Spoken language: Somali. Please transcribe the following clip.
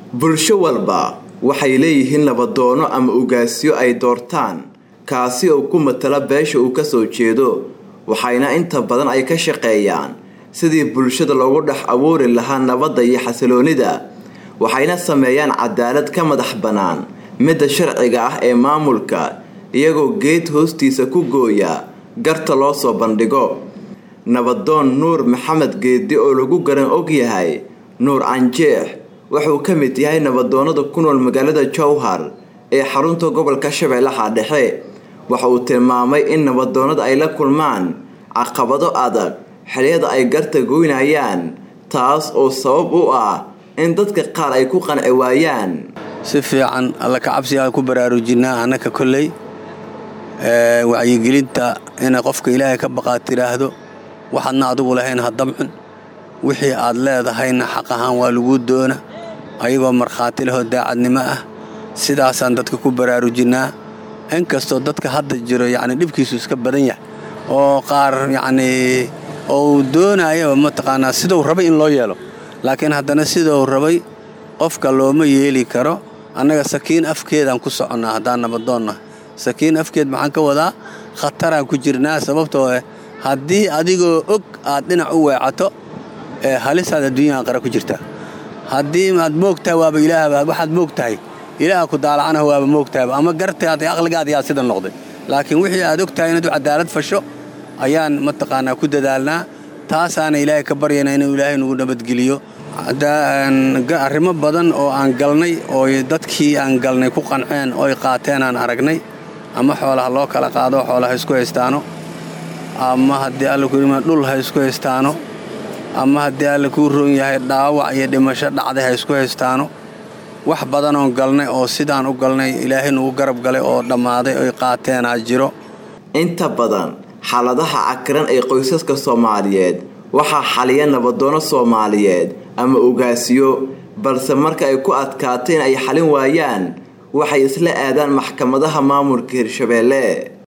bulsho walba waxay leeyihiin nabadoono ama ugaasyo ay doortaan kaasi oo ku matala beesha uu kasoo jeedo waxayna inta badan ay ka shaqeeyaan sidii bulshada loogu dhex abuuri lahaa nabadda iyo xasiloonida waxayna sameeyaan cadaalad ka madax bannaan midda sharciga ah ee maamulka iyagoo geed hoostiisa ku gooya garta loo soo bandhigo nabadoon nuur maxamed geedi oo lagu garan og yahay nuur canjeex wuxuu ka mid yahay nabadoonada ku nool magaalada jowhar ee xarunta gobolka shabeellaha dhexe waxa uu tilmaamay in nabadoonada ay la kulmaan caqabado adag xiliyada ay garta goynayaan taas oo sabab u ah in dadka qaar ay ku qanci waayaan si fiican alla ka cabsigaa ku baraarujinaa annaka kolley wacyigelinta inay qofka ilaahay ka baqaad tidhaahdo waxaadna adigu lahayn ha damcun wixii aad leedahayna xaq ahaan waa laguu doona ayagoo markhaati lehoo daacadnimo ah sidaasaan dadka ku baraarujinnaa inkastoo dadka hadda jiro yacni dhibkiisu iska badan yahay oo qaar yacnii oo uu doonayaba mataqaanaa siduu rabay in loo yeelo laakiin haddana siduu rabay qofka looma yeeli karo annaga sakiin afkeedaan ku soconnaa haddaan nabadoonna sakiin afkeed maxaan ka wadaa khataraan ku jirnaa sababtoo eh haddii adigoo og aad dhinac u weecato ee halisaad adduunyahan qara ku jirtaa haddii aad moogtahay waaba ilaahba waxaad moog tahay ilaaha ku daalacanaha waaba moogtahayba ama gartaada aqligaada yaa sida noqday laakiin wixii aad og tahay inaad u cadaalad fasho ayaan mataqaanaa ku dadaalnaa taasaana ilaahay ka baryana inuu ilaahay nagu nabadgeliyo arrimo badan oo aan galnay oo dadkii aan galnay ku qanceen ooy qaateen aan aragnay ama xoolaha loo kala qaado xoolaha isku haystaano ama haddii alla kurima dhul ha isku haystaano ama haddii alla kuu roon yahay dhaawac iyo dhimasho dhacday ha isku haystaano wax badan oon galnay oo sidaan u galnay ilaahay nugu garab galay oo dhammaaday oy qaateenaa jiro inta badan xaaladaha cakiran ee qoysaska soomaaliyeed waxaa xaliya nabadoono soomaaliyeed ama ugaasiyo balse marka ay ku adkaateen ay xalin waayaan waxay isla aadaan maxkamadaha maamulka hirshabeelle